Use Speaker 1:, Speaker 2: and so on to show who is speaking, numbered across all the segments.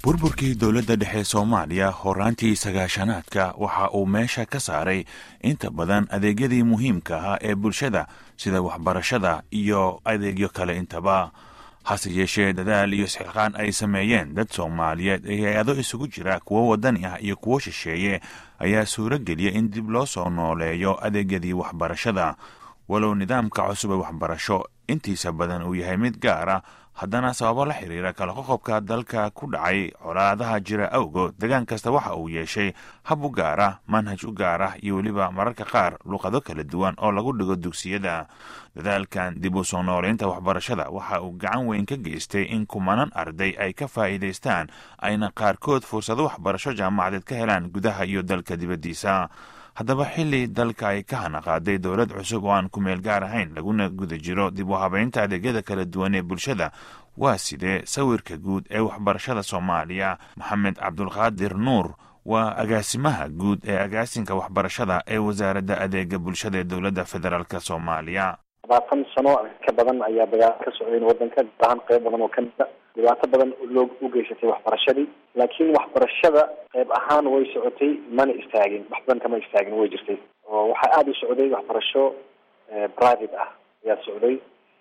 Speaker 1: burburkii dowladda dhexe soomaaliya horaantii sagaashanaadka waxa uu meesha ka saaray inta badan adeegyadii muhiimka ahaa ee bulshada sida waxbarashada iyo adeegyo kale intaba hase yeeshee dadaal iyo isxilqaan ay sameeyeen dad soomaaliyeed ee hay-ado isugu jira kuwo wadani ah iyo kuwo shisheeye ayaa suuro geliya in dib loo soo nooleeyo adeegyadii waxbarashada walow nidaamka cusub ee waxbarasho intiisa badan uu yahay mid gaara haddana sababo la xiriira kala qoqobka dalka ku dhacay colaadaha jira awgood degaan kasta waxa uu yeeshay hab u gaar ah manhaj u gaar ah iyo weliba mararka qaar luqado kala duwan oo lagu dhigo dugsiyada dadaalkan dib u soo nooleynta waxbarashada waxa uu gacan weyn ka geystay in kumanan arday ay ka faa'iidaystaan ayna qaarkood fursado waxbarasho jaamacadeed ka helaan gudaha iyo dalka dibaddiisa haddaba xilli dalka ay ka hanaqaaday dowlad cusub oo aan ku meel gaar ahayn laguna guda jiro dib u habeynta adeegyada kala duwan ee bulshada waa sidee sawirka guud ee waxbarashada soomaaliya maxamed cabdulqaadir nuur waa agaasimaha guud ee agaasinka waxbarashada ee wasaaradda adeega bulshada ee dowladda federaalk soomaaliya
Speaker 2: labaatan sano ka badan ayaa dagaal ka socdayn wadanka gaar ahaan qeyb badan oo kamida dhibaato badan loo u geysatay waxbarashadii laakiin waxbarashada qeyb ahaan way socotay mana istaagin wax badan kama istaagin way jirtay oo waxaa aada u socday waxbarasho private ah ayaa socday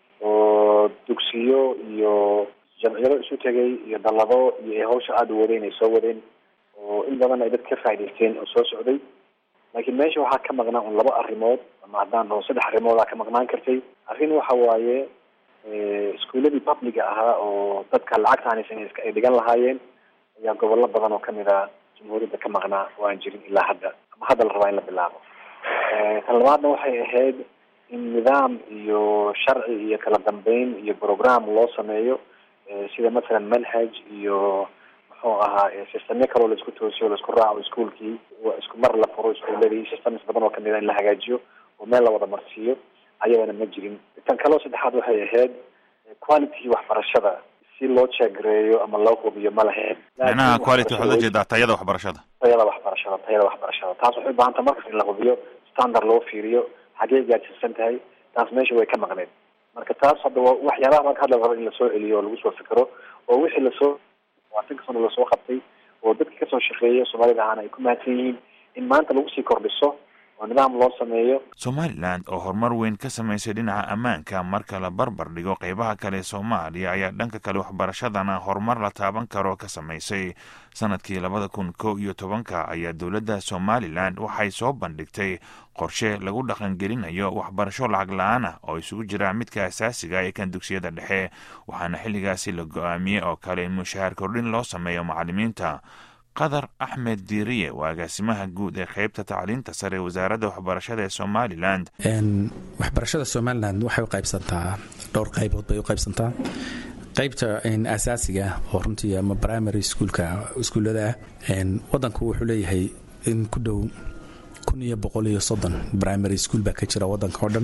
Speaker 2: oo dugsiyo iyo jamciyado isu tegay iyo dallado iyo ay hawsha aada u wadeen ay soo wadeen oo in badan ay dad ka faa'idaysteen oo soo socday laakiin meesha waxaa ka maqnaa un laba arrimood ama haddaan dhaho saddex arrimoodaa ka maqnaan kartay arrin waxa waaye iskuuladii publiga ahaa oo dadka lacagta hanaysan ay dhigan lahaayeen ayaa gobollo badan oo kamid a jamhuuriyadda ka maqnaa oo aan jirin ilaa hadda ama hadda la rabaa in la bilaabo tan labaadna waxay ahayd in nidaam iyo sharci iyo kala dambeyn iyo program loo sameeyo sida mathalan manhaj iyo muxuu ahaa systemyo kaloo laisku toosiyo laisku raaco iskuolkii isku mar la furo iskuuladii systems badan oo kamid a in la hagaajiyo oo meel la wada marsiiyo ayadana ma jirin tan kaleo saddexaad waxay ahayd quality waxbarashada si loo jeegreeyo ama loo hubiyo ma lahayn
Speaker 1: micnaha quality waxaad ujeedaa tayada waxbarashada
Speaker 2: tayada waxbarashada tayada waxbarashada taas waxay ubahanta markas in la hubiyo standard loo fiiriyo xagee gaadsiisan tahay taas meesha way ka maqneed marka taas hadda waa waxyaabaha marka hadla rabo in lasoo celiyo oo lagu soo fikero oo wixii lasoo labaatanka sano lasoo qabtay oo dadka kasoo shaqeeya soomaalida ahaana ay ku mahadsan yihiin in maanta lagu sii kordhiso oo nidaam loo sameeyo
Speaker 1: somalilan oo horumar weyn ka samaysay dhinaca ammaanka marka la barbar dhigo qeybaha kale ee soomaaliya ayaa dhanka kale waxbarashadana horumar la taaban karo ka samaysay sanadkii labada kun kow iyo tobanka ayaa dowladda somalilan waxay soo bandhigtay qorshe lagu dhaqangelinayo waxbarasho lacag la-aan ah oo isugu jira midka asaasiga ee kan dugsiyada dhexe waxaana xilligaasi la go-aamiyey oo kale in mushahaar kordhin loo sameeyo macalimiinta qadar axmed diiriye waa agaasimaha guud ee qeybta tacliinta sare ee wasaaradda waxbarashada ee somalilan
Speaker 3: waxbarashada somalilan waxay u qaybsantaa dhowr qaybood bay u qaybsantaa qaybta asaasiga oo runtii ama primary schoolka iskuullada ah wadanku wuxuu leeyahay in ku dhow kun iyo boqol iyo soddon primary school baa ka jira wadanka oo dhan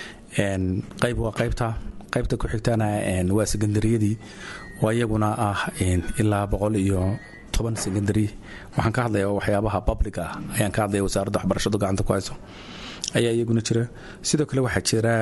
Speaker 3: qayb waa qaybta qaybta ku xigtana waa secondaryadii oo iyaguna ah ilaa boqol iyo toban secondary waxaan ka hadlaya waxyaabaha public ah ayaan ka hadlaya wasaaradda waxbarashadu gacanta ku hayso ayaa iyaguna jira sidoo kale waxaa jira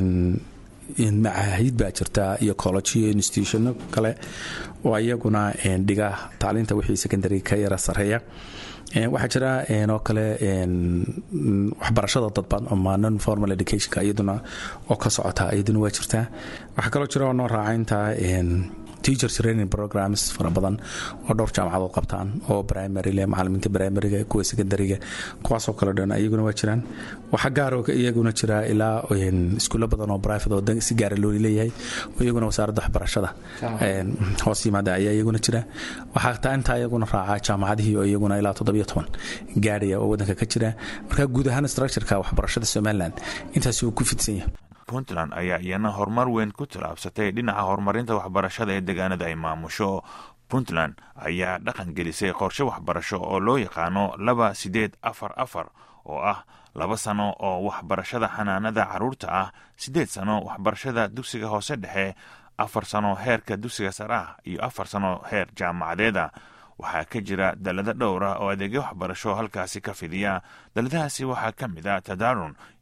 Speaker 3: macaahid baa jirta iyo college iyo institutiono kale oo iyaguna dhiga tacliinta wixii secondary ka yara sareeya waxaa jira oo kale waxbarashada dadban ama non formal educationka iyaduna oo ka socota iyaduna waa jirtaa waxaa kaloo jira oo noo raacaynta teacher training programs fara badan oo dhowr jaamacadood qabtaan oo primary le macalimiinta primariga kuwa secondariga kuwaasoo kale dhan iyaguna waa jiraan waxaa gaaro iyaguna jira ilaa iskuulo badan oo private oo si gaara loo leeyahay oo iyaguna wasaaradda waxbarashada hoos yimaada ayaa iyaguna jira waxaa taa intaa iyaguna raaca jaamacadihii oo iyaguna ilaa toddobiyo toban gaadhaya oo wadanka ka jira marka guud ahaan structureka waxbarashada somaliland intaasi uu ku fidsan yahay
Speaker 1: puntland ayaa iyana horumar weyn ku tilaabsatay dhinaca horumarinta waxbarashada ee deegaanada ay maamusho puntland ayaa dhaqan gelisay qorshe waxbarasho oo loo yaqaano laba sideed afar afar oo ah laba sano oo waxbarashada xanaanada carruurta ah siddeed sano waxbarashada dugsiga hoose dhexe afar sano heerka dugsiga sare ah iyo afar sano heer jaamacadeeda waxaa ka jira dalado dhowr ah oo adeegyo waxbarasho halkaasi ka fidiya daladahaasi waxaa ka mid a tadaarun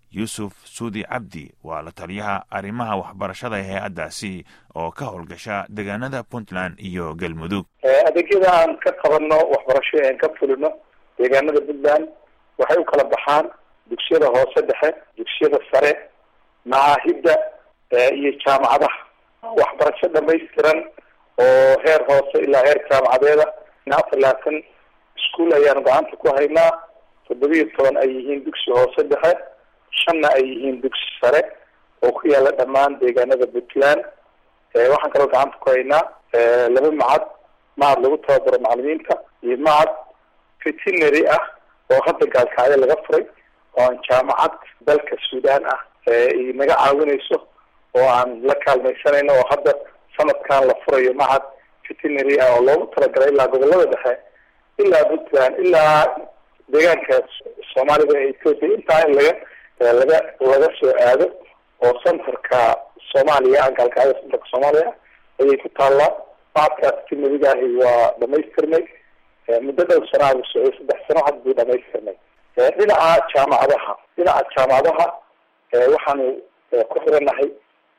Speaker 1: yuusuf suudi cabdi waa la taliyaha arrimaha waxbarashada ee hay-addaasi oo ka howlgasha deegaanada puntland iyo galmudug
Speaker 4: adeegyada aan ka qabanno waxbarasho aan ka fulino deegaanada puntland waxay u kala baxaan dugsiyada hoose dhexe dugsiyada sare macaahidda iyo jaamacadaha waxbarasho dhamaystiran oo heer hoose ilaa heer jaamacadeeda afar labaatan iskuol ayaanu gacanta ku haynaa toddobiyo toban ay yihiin dugsi hoose dhexe shanna ay yihiin dugsi sare oo ku yaala dhammaan deegaanada puntland waxaan kaloo gacanta ku haynaa laba macad macad lagu tababaro macalimiinta iyo macad veterinary ah oo hadda gaalkacyo laga furay oo aan jaamacad dalka suudaan ah naga caawinayso oo aan la kaalmaysanayno oo hadda sanadkan la furayo macad veterinary ah oo loogu talagalay ilaa gobolada dhexe ilaa puntland ilaa deegaanka soomaalida ee ethoopia intaa in laga laga laga soo aado oo centerka soomaaliya ah gaalkacyo centerka soomaaliya ayay ku taallaa macadkaas veterinariga ahi waa dhamaystirnay muddo dhow sanaa buu socday saddex sano had buu dhamaystirnay dhinaca jaamacadaha dhinaca jaamacadaha waxaanu ku xiranahay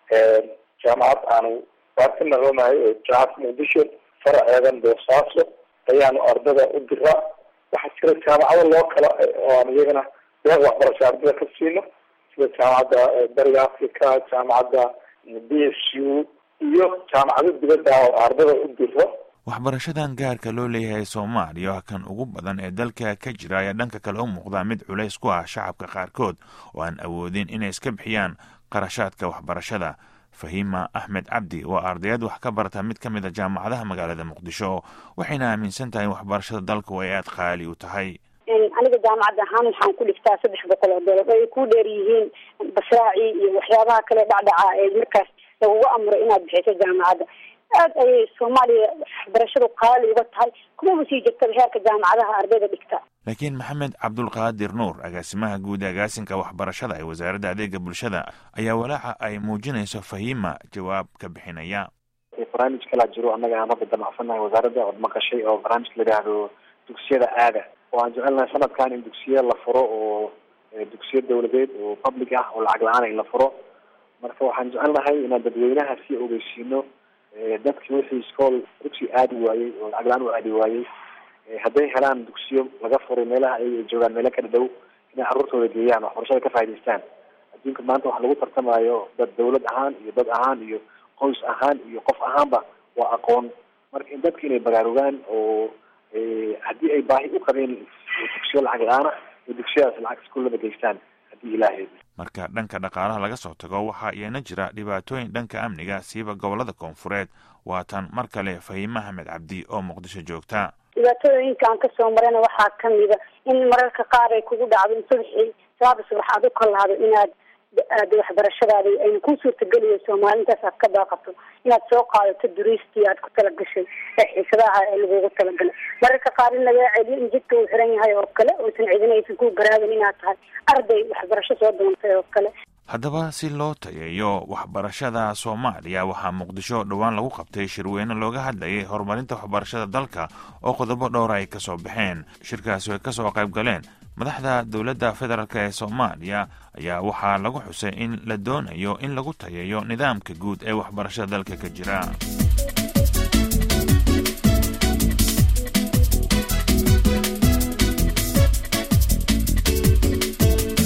Speaker 4: jaamacad aanu baartinaroonahay oo jaamacadka muqdisho faraceedan boosaaso ayaanu ardada u diraa waxaa jira jaamacado loo kala oo aan iyagana deeq waxbarasho ardada ka siino sida jaamacadda bariga africa jaamacadda b s u iyo jaamacado dibadda oo ardada u diro
Speaker 1: waxbarashadan gaarka loo leeyahay soomaaliya oo kan ugu badan ee dalka ka jira ayaa dhanka kale u muuqdaa mid culays ku ah shacabka qaarkood oo aan awoodin inay iska bixiyaan qarashaadka waxbarashada fahima axmed cabdi waa ardayad wax ka barata mid ka mid a jaamacadaha magaalada muqdisho waxayna aaminsan tahay in waxbarashada dalku ay aada qaali u tahay
Speaker 5: aniga jaamacad ahaan waxaan ku dhigtaa saddex boqol oo doolar ay ku dheer yihiin basraaci iyo waxyaabaha kale dhacdhaca ee markaas lagugu amuray inaad bixiso jaamacadda aad ayay soomaaliya waxbarashadu qaali uga tahay kumaba sii jirtaba heerka jaamacadaha ardayda dhigta
Speaker 1: laakiin maxamed cabdulqaadir nuur agaasimaha guud agaasinka waxbarashada ee wasaaradda adeega bulshada ayaa walaaca ay muujinayso fahima jawaab ka bixinaya
Speaker 2: barnaamij kalaa jiro annaga aan hadda damacsannahay wasaaradda ood maqashay oo barnaamijka la yidhaahdo dugsiyada aada oo aan jecelnahay sanadkan in dugsiya la furo oo dugsiyo dawladeed oo public ah oo lacag la-aan in la furo marka waxaan jecelnahay inaan dadweynaha sii ogeysiino dadki wixii iskool dugsi aadi waayey oo lacag la-aan u aadi waayey hadday helaan dugsiyo laga furay meelaha ay joogaan meelo kala dhow inay carruurtooda geeyaan waxbarashada ka faa'idaystaan adduunka maanta waxa lagu tartamayo dad dawlad ahaan iyo dad ahaan iyo qoys ahaan iyo qof ahaanba waa aqoon marka in dadka inay baraarugaan oo haddii ay baahi u qabeen dugsiyo lacag la-aana iyo dugsiyadaas lacag iskuullada geystaan haddii ilaahay
Speaker 1: marka dhanka dhaqaalaha laga soo tago waxaa iyana jira dhibaatooyin dhanka amniga siiba gobolada koonfureed waatan mar kale fahime axmed cabdi oo muqdisho joogta
Speaker 5: dhibaatooyinkaan kasoo marayna waxaa kamida in mararka qaar ay kugu dhacdo in subaxii saaba subax aad u kalaado inaad aad waxbarashadaada ayna ku suurtageliyeyso maalintaas aad ka baaqato inaad soo qaadato duriistii aad ku talagashay ee xiisadaha ee lagugu talagalay mararka qaar in lagaa celiyo in jidka uu xiran yahay oo kale oysan cidina aysan ku garaabin inaad tahay arday waxbarasho soo doontay oo kale
Speaker 1: haddaba si loo tayeeyo waxbarashada soomaaliya waxaa muqdisho dhowaan lagu qabtay shirweyne looga hadlayay horumarinta waxbarashada dalka oo qodobo dhowra ay ka soo baxeen shirkaasi ay ka soo qayb galeen madaxda dowladda federaalk ee soomaaliya ayaa waxaa lagu xusay in la doonayo in lagu tayeeyo nidaamka guud ee waxbarashada dalka ka jira